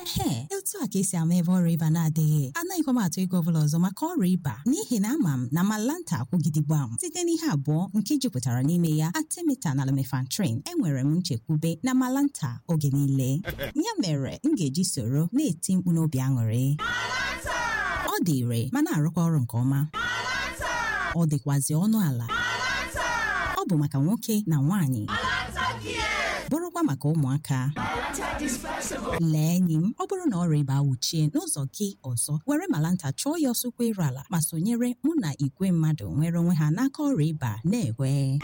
ehe etu a ka esi ama ebe ọrịa ịba na-adịghị anaghịkwa m atụ ego ọbụla ọzọ maka ọrịa ịba n'ihi na ama m na malanta akwụgidigba m site n'ihe abụọ nke jupụtara n'ime ya atemeta na lumefantrine enwere m nchekwube na malanta oge niile ya mere m ga-eji soro na-eti mkpu n'obi aṅụrị ọ dị ire ma na-arụkwa ọrụ nke ọma ọ dịkwazị ọnụ ala ọ bụ maka nwoke na nwaanyị bụrụkwa maka ụmụaka lee enyi m ọ bụrụ na ọrịa ịba awuchie n'ụzọ gị ọzọ were malanta chụọ ya ọsọ iru ala ma sonyere mụ na igwe mmadụ nwere onwe ha n'aka ọrịa ịba na-enwe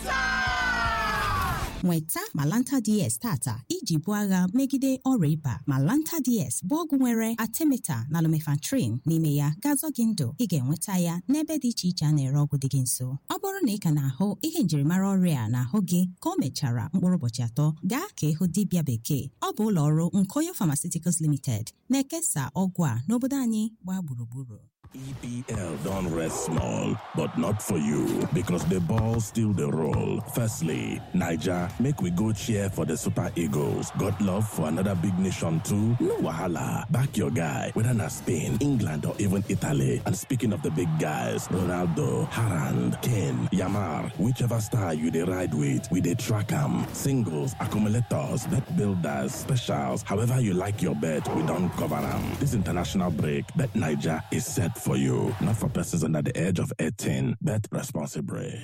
nweta malanta ds tata iji buo agha megide ọrịa ịba malanta ds bụ ọgwụ nwere atemeta na lumefantrine n'ime ya ga-azọ gị ndụ ị ga-enweta ya n'ebe dị iche iche a na-ere ọgwụ dị gị nso ọ bụrụ na ị ka na-ahụ ihe njirimara ọrịa a n'ahụ gị ka o mechara mkpụrụ ụbọchị atọ gaa ka ịhụ dibịa bekee ọ bụ ụlọ ọrụ nkoyo pharmaceuticals limited na-ekesa ọgwụ a n'obodo anyị gbaa gburugburu EPL don't rest small, but not for you because the ball still the roll. Firstly, Niger, make we go cheer for the Super Eagles. Got love for another big nation too? No wahala. Back your guy, whether na Spain, England, or even Italy. And speaking of the big guys, Ronaldo, Harand, Kane, Yamar, whichever star you dey ride with, we dey track 'em. Singles, accumulators, bet builders, specials, however you like your bet, we don't cover 'em. This international break, Bet Niger is set for you, not for persons under the age of 18. Bet responsibly.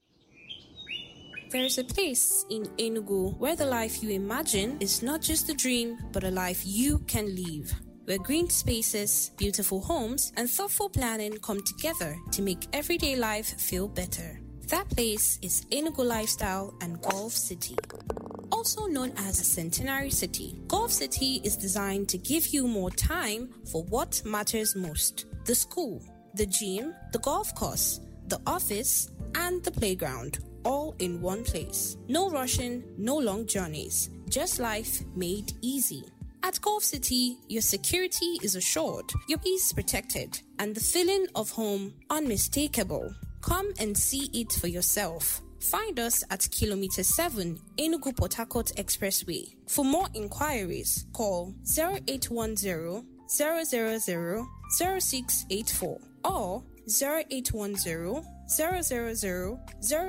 There is a place in Enugu where the life you imagine is not just a dream, but a life you can live. Where green spaces, beautiful homes, and thoughtful planning come together to make everyday life feel better. That place is Enugu Lifestyle and Golf City. Also known as a Centenary City, Golf City is designed to give you more time for what matters most the school, the gym, the golf course, the office, and the playground, all in one place. No rushing, no long journeys, just life made easy. At Golf City, your security is assured, your peace protected, and the feeling of home unmistakable. Come and see it for yourself. Find us at Kilometer 7 Enugu Port Harcourt Expressway. For more inquiries, call 0810 000 0684 or 0810 000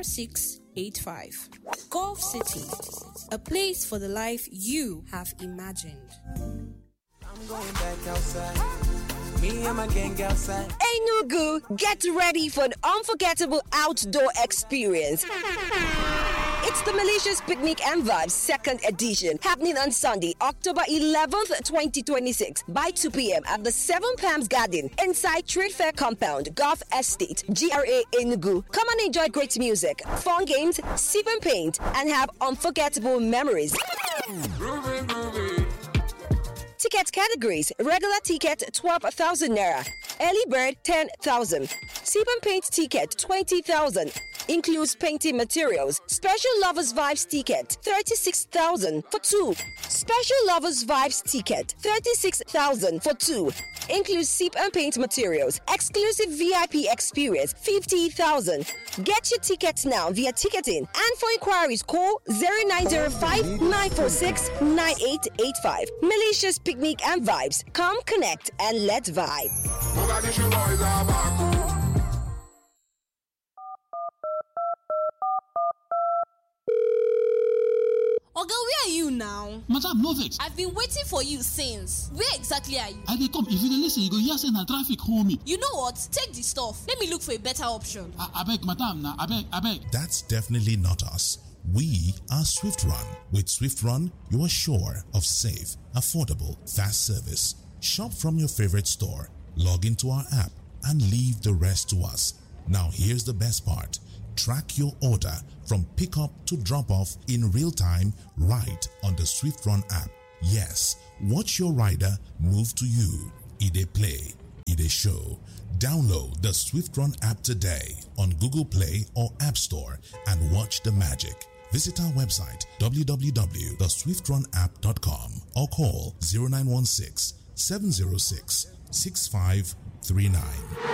0685. Golf City, a place for the life you have imagined. I'm going back outside. Me and my gang outside. Enugu, get ready for an unforgettable outdoor experience. It's the Malicious Picnic and Vibes second edition happening on Sunday, October 11th, 2026 by 2 p.m. at the Seven Palms Garden inside Trade Fair Compound, Golf Estate, GRA Enugu. Come and enjoy great music, fun games, sip and paint, and have unforgettable memories. Ticket categories regular ticket 12,000 naira, early bird 10,000, sip and paint ticket 20,000. Includes painting materials. Special Lovers Vibes ticket 36,000 for two. Special Lovers Vibes ticket 36,000 for two. Includes sip and paint materials. Exclusive VIP experience 50,000. Get your tickets now via ticketing and for inquiries call 0905 946 9885. Malicious Picnic and Vibes. Come connect and let's vibe. Oga, where are you now? madam no vex I've been waiting for you since. Where exactly are you? i dey come if you dey lis ten you go hear say na traffic hold me You know what? Take the stuff. Let me look for a better option. A- abeg madam na abeg abeg That's definitely not us. We are Swift Run. With Swift Run, you are sure of safe, affordable, fast service. Shop from your favorite store, log into our app, and leave the rest to us. Now, here's the best part track your order from pickup to drop off in real time right on the Swift Run app. Yes, watch your rider move to you. It a play, it a show. Download the Swift Run app today on Google Play or App Store and watch the magic. Visit our website www.swiftrun.app.com or call 0916 706 6539.